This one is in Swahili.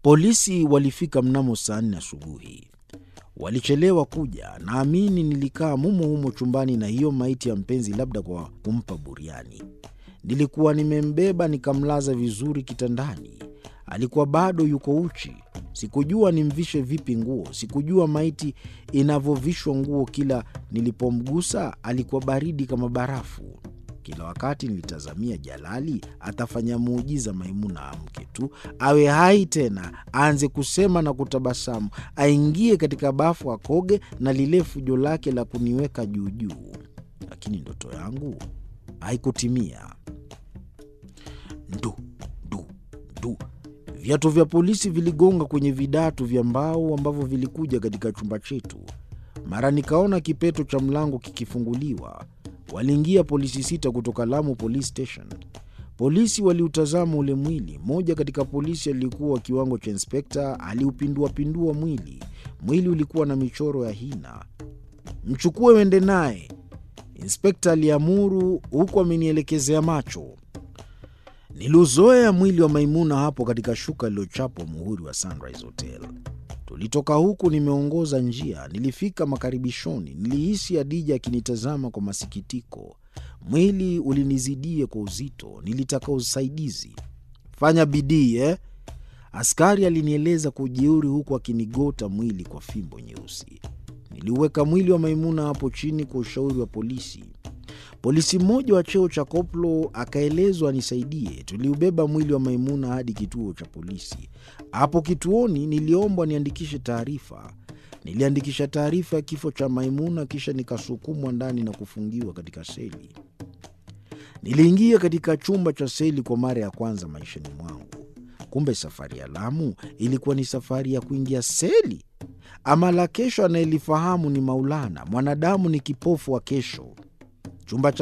Polisi walifika mnamo saa nne asubuhi. Walichelewa kuja. Naamini nilikaa mumo humo chumbani na hiyo maiti ya mpenzi, labda kwa kumpa buriani. Nilikuwa nimembeba nikamlaza vizuri kitandani. Alikuwa bado yuko uchi. Sikujua nimvishe vipi nguo. Sikujua maiti inavyovishwa nguo. Kila nilipomgusa alikuwa baridi kama barafu. Kila wakati nilitazamia Jalali atafanya muujiza, Maimuna amke tu, awe hai tena, aanze kusema na kutabasamu, aingie katika bafu, akoge na lile fujo lake la kuniweka juujuu. Lakini ndoto yangu haikutimia. Ndu ndu ndu, viatu vya polisi viligonga kwenye vidatu vya mbao ambavyo vilikuja katika chumba chetu. Mara nikaona kipeto cha mlango kikifunguliwa. Waliingia polisi sita kutoka Lamu Police Station. Polisi waliutazama ule mwili. Mmoja katika polisi aliyekuwa kiwango cha inspekta aliupinduapindua mwili. Mwili ulikuwa na michoro ya hina. Mchukue uende naye, inspekta aliamuru, huku amenielekezea macho. Niliuzoea mwili wa Maimuna hapo katika shuka lililochapwa muhuri wa Sunrise Hotel. Tulitoka huku nimeongoza njia, nilifika makaribishoni. Nilihisi Adija akinitazama kwa masikitiko. Mwili ulinizidia kwa uzito, nilitaka usaidizi. Fanya bidii eh? Askari alinieleza kwa ujeuri, huku akinigota mwili kwa fimbo nyeusi. Niliuweka mwili wa Maimuna hapo chini kwa ushauri wa polisi. Polisi mmoja wa cheo cha koplo akaelezwa anisaidie. Tuliubeba mwili wa Maimuna hadi kituo cha polisi. Hapo kituoni niliombwa niandikishe taarifa. Niliandikisha taarifa ya kifo cha Maimuna, kisha nikasukumwa ndani na kufungiwa katika seli. Niliingia katika chumba cha seli kwa mara ya kwanza maishani mwangu. Kumbe safari ya Lamu ilikuwa ni safari ya kuingia seli. Ama la kesho anayelifahamu ni Maulana. Mwanadamu ni kipofu wa kesho. Chumba cha